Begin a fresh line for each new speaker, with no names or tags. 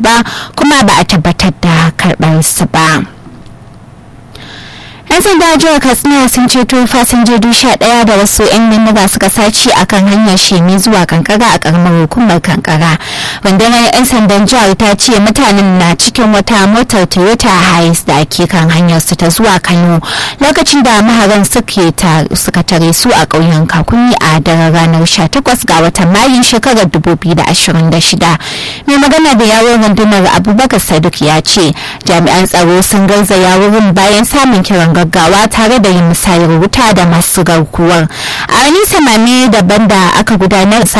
ba kuma ba a tabbatar da karɓar su ba. 'yan sanda jihar katsina sun ceto fasinjoji sha ɗaya da wasu 'yan bindiga suka sace a kan hanyar shemi zuwa kankara a karamar hukumar kankara rundunar 'yan sandan jihar ta ce mutanen na cikin wata motar toyota hiace da ake kan hanyar su ta zuwa kano lokacin da maharan suka tare su a ƙauyen kakuni a daren ranar 18 ga watan mayun shekarar 2026 mai magana da yawon rundunar abubakar saduk ya ce jami'an tsaro sun garzaya wurin bayan samun kiran gaggawa tare da yin musayar wuta da masu garkuwar a wani samami daban da aka gudanar